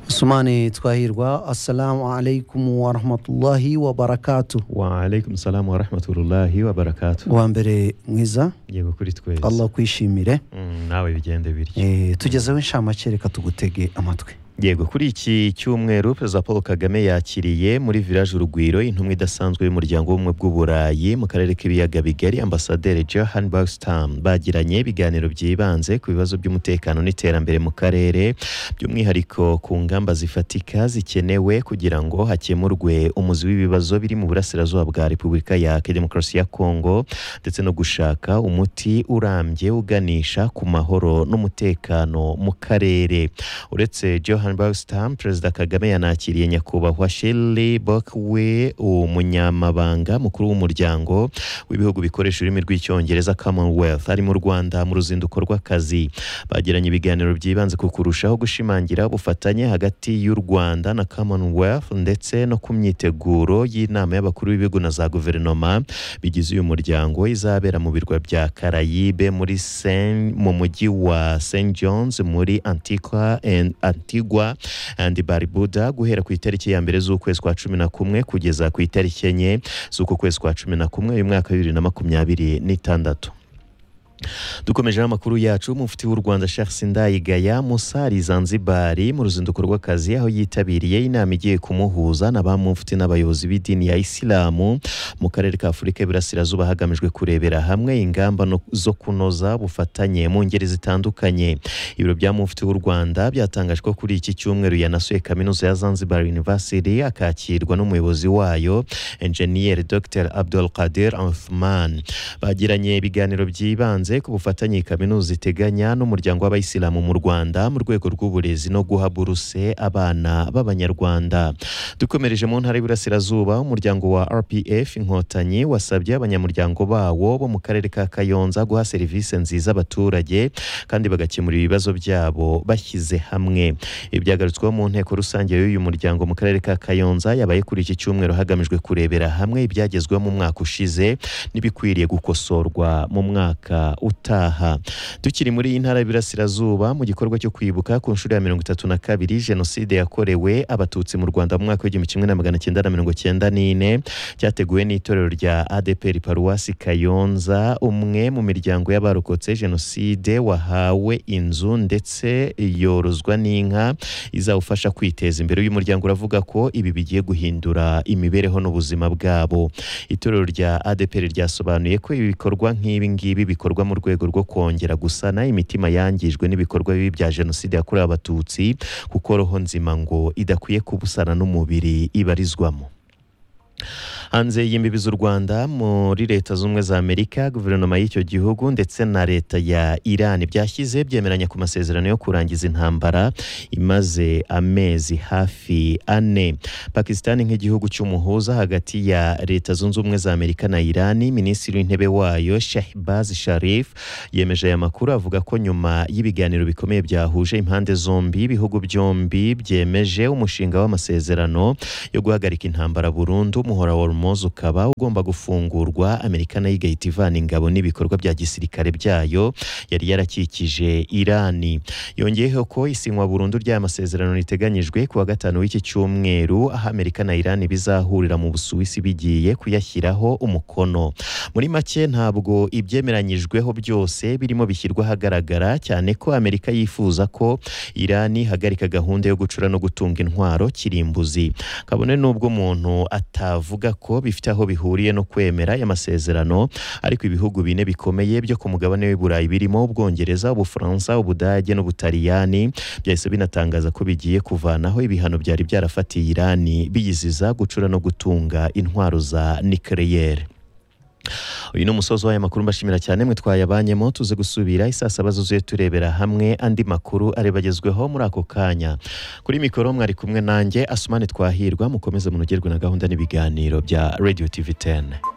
Usmane Twahirwa, Assalamu alaikum wa rahmatullahi wa barakatuh. wa alaikum salamu wa rahmatullahi wa barakatuh Uwa mbere mwiza, yego kuri twese Allah kwishimire. Mm, nawe bigende bityo Eh, tugezeho inshamake reka tugutege amatwi. yego kuri iki cyumweru perezida paul kagame yakiriye muri village urugwiro intumwa idasanzwe y'umuryango w'ubumwe bw'uburayi mu karere k'ibiyaga bigari ambasaderi johan bagstam bagiranye ibiganiro byibanze ku bibazo by'umutekano n'iterambere mu karere by'umwihariko ku ngamba zifatika zikenewe kugira ngo hakemurwe umuzi w'ibibazo biri mu burasirazuba bwa repubulika ya demokarasi ya kongo ndetse no gushaka umuti urambye uganisha ku mahoro n'umutekano mu karere uretse johan bagstam perezida kagame yanakiriye nyakubahwa shirley bokwe umunyamabanga mukuru w'umuryango w'ibihugu bikoresha ururimi rw'icyongereza commonwealth ari mu rwanda mu ruzinduko rw'akazi bagiranye ibiganiro byibanze ku kurushaho gushimangira ubufatanye hagati y'u rwanda na commonwealth ndetse no ku myiteguro y'inama y'abakuru b'ibihugu na za guverinoma bigize uyu muryango izabera mu birwa bya Carayibe muri Saint- mu mujyi wa St John's muri Antigua and Antigua and Barbuda guhera ku itariki ya mbere z'ukwezi kwa cumi na kumwe kugeza ku itariki enye z'uku kwezi kwa cumi na kumwe uyu mwaka wa bibiri na makumyabiri n'itandatu dukomejeho amakuru yacu mufti w'u rwanda charles ndayigaya musari zanzibari mu ruzinduko rw'akazi aho yitabiriye inama igiye kumuhuza na ba mufti n'abayobozi b'idini ya isilamu mu karere ka afurika y'Iburasirazuba hagamijwe kurebera hamwe ingamba no- zo kunoza ubufatanye mu ngeri zitandukanye ibiro bya mufti w'u rwanda byatangaje ko kuri iki cyumweru yanasuye kaminuza ya zanzibar university akakirwa n'umuyobozi wayo enjeniyeri dr abdul qadir Uthman bagiranye ibiganiro byibanze ku bufatanye kaminuza iteganya n'umuryango w'abayisilamu mu rwanda mu rwego rw'uburezi no guha buruse abana b'abanyarwanda dukomereje mu ntara y'Iburasirazuba umuryango wa RPF Inkotanyi wasabye abanyamuryango bawo bo mu karere ka Kayonza guha serivisi nziza abaturage kandi bagakemura ibibazo byabo bashyize hamwe ibi byagarutsweho mu nteko rusange y'uyu muryango mu karere ka Kayonza yabaye kuri iki cyumweru hagamijwe kurebera hamwe ibyagezweho mu mwaka ushize n'ibikwiriye gukosorwa mu mwaka utaha tukiri muri iyi ntara y'Iburasirazuba mu gikorwa cyo kwibuka ku nshuro ya mirongo itatu na kabiri jenoside yakorewe abatutsi mu Rwanda mu mwaka w'igihumbi kimwe na magana cyenda na mirongo cyenda n'ine cyateguwe n'itorero rya ADPR paruwasi Kayonza umwe mu miryango y'abarokotse jenoside wahawe inzu ndetse yorozwa n'inka izawufasha kwiteza imbere uyu muryango uravuga ko ibi bigiye guhindura imibereho n'ubuzima bwabo itorero rya ADPR ryasobanuye ko ibikorwa nk'ibi ngibi bikorwa mu rwego rwo kongera gusana imitima yangijwe n'ibikorwa bibi bya jenoside yakorewe abatutsi kuko roho nzima ngo idakwiye kubusana n'umubiri ibarizwamo hanze y'imbibi z'u Rwanda muri leta z'ubumwe za Amerika guverinoma y'icyo gihugu ndetse na leta ya Iran byashyize byemeranya ku masezerano yo kurangiza intambara imaze amezi hafi ane Pakistan nk'igihugu cy'umuhuza hagati ya leta zunze ubumwe za Amerika na Iran minisitiri w'intebe wayo Shahbaz Sharif yemeje aya makuru avuga ko nyuma y'ibiganiro bikomeye byahuje impande zombi ibihugu byombi byemeje umushinga w'amasezerano yo guhagarika intambara burundu umuhora wa Hormuz ukaba ugomba gufungurwa Amerika nayo igahita ivana ingabo n'ibikorwa bya gisirikare byayo yari yarakikije Irani yongeyeho ko isinywa burundu ry'aya masezerano riteganyijwe kuwa gatanu w'iki cyumweru aho Amerika na Irani bizahurira mu Busuwisi bigiye kuyashyiraho umukono muri make ntabwo ibyemeranyijweho byose birimo bishyirwa ahagaragara cyane ko Amerika yifuza ko Irani ihagarika gahunda yo gucura no gutunga intwaro kirimbuzi kabone nubwo umuntu atavuga ko bifite aho bihuriye no kwemera aya masezerano ariko ibihugu bine bikomeye byo ku mugabane w'i Burayi birimo Ubwongereza Ubufaransa Ubudage n'Ubutaliyani byahise binatangaza ko bigiye kuvanaho ibihano byari byarafatiye Irani biyiziza gucura no gutunga intwaro za nucleaire uyu ni umusozi w'aya makuru mbashimira cyane mwe twayabanyemo tuze gusubira isaa saba zuzuye turebera hamwe andi makuru areba agezweho muri ako kanya kuri mikoro mwari kumwe nanjye asumani twahirwa mukomeze munogerwe na gahunda n'ibiganiro bya radio tv 10